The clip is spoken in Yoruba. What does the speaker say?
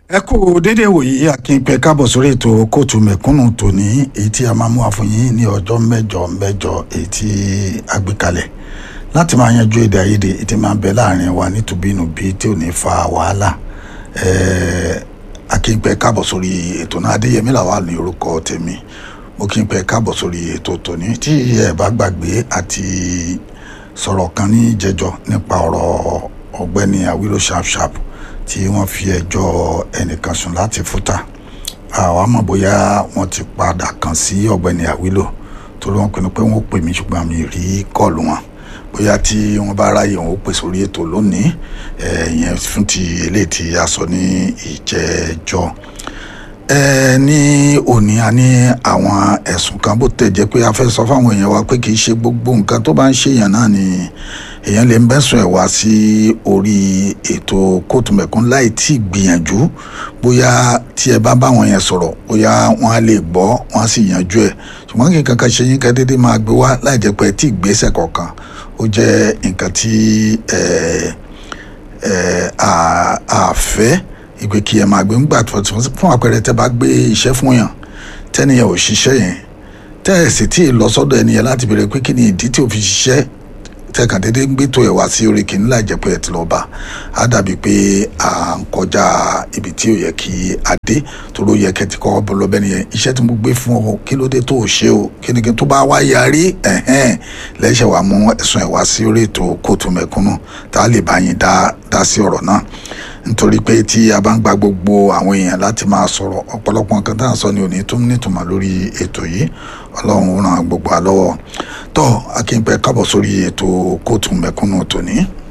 ẹ kú dédé wòyí akínpẹ káàbọ̀ sórí ètò kóòtù mẹ̀kúnnù tòní èyí tí a máa mú àfọyín ní ọjọ́ mẹ́jọ mẹ́jọ èyí tí a gbé kalẹ̀ láti máa yanjú èdè àìyedè èyí tí máa bẹ láàrin wa nítubínúbí tí ò ní fa wàhálà akínpẹ káàbọ̀ sórí ètò náà adéyẹmí làwà ní orúkọ tèmi mo kí n pẹ káàbọ̀ sórí ètò tòní tí ẹ bá gbàgbé àti sọ̀rọ̀ kan ní jẹjọ nípa ọ̀rọ̀ ọ̀gbẹ́ni àwílò sharp sharp tí wọ́n fi ẹjọ́ ẹnìkan sùn láti fúta àwa mọ̀ bóyá wọ́n ti padà kàn sí ọ̀gbẹ́ni àwílò torí wọ́n pinnu pé wọ́n pè mí ṣùgbọ́n mi rí kọ́ọ̀lù wọn bóyá tí wọ́n bá ráyè wọn ó pè sórí ètò lónìí ẹ̀yẹn fún ti eléyìí tí a sọ ní ìjẹ́jọ́ ẹ ní òní a ní àwọn ẹ̀sùn kan bó tẹ̀ jẹ́ pé a fẹ́ sọ fáwọn èèyàn wa pé kì í ṣe gbogbo nǹkan tó bá ń ṣèyàn náà ni èèyàn lè ń bẹ́sùn ẹ̀ wá sí orí ètò kóòtù mẹ̀kún láì tí ì gbìyànjú bóyá tí ẹ bá bá wọn yẹn sọ̀rọ̀ bóyá wọ́n á lè gbọ́ wọ́n á sì yanjú ẹ̀ ṣùgbọ́n kí nǹkan kan ṣe yín ká dédé máa gbé wá láì jẹ́ pé ẹ tí ì gbésẹ̀ kọ̀ọ̀kan ó jẹ́ nǹkan tí àfẹ́ ìgbé kí ẹ máa gbé ńgbà fún àpẹẹrẹ tẹ bá gbé iṣẹ́ fún yàn tẹ́niyàn ò ṣiṣẹ́ yẹn tẹ́ ẹ̀ sì tí ì lọ sọ́dọ̀ ẹniyẹn láti béèrè pé kí ni ìdí tí ò fi ṣiṣẹ́ tẹ́kàn dédé ń gbé tó ẹ̀ wá sí orí kìíní láì jẹ́ pé ẹ ti lọ bá a dàbí pé à ń kọjá ibi tí ò yẹ kí a dé toró yẹ kẹ́ ti kọ́ bọ́ lọ́bẹ̀ nìyẹn iṣẹ́ tí mo gbé fún ọ kí ló dé tó o ṣe o kí ni kí n tó bá wá yarí ẹ̀hẹ́n lẹ́sẹ̀ wàá mú ẹ̀sùn ẹ̀ wá sí orí ètò kóòtù mẹ̀kúnnù tá a lè bá yín dá dá sí ọ̀rọ̀ náà nítorí pé tí a bá ń gba gbogbo àwọn èèyàn láti máa sọ̀rọ̀ ọ̀pọ̀lọpọ̀ nǹkan tá à ń sọ ni òní tó ń nítumọ̀ lórí ètò yìí ọlọ́run ràn gbogbo àlọ́wọ́ tó akínpẹ́ kábọ̀ sórí ètò kóòtù mẹ̀kúnnù tòní.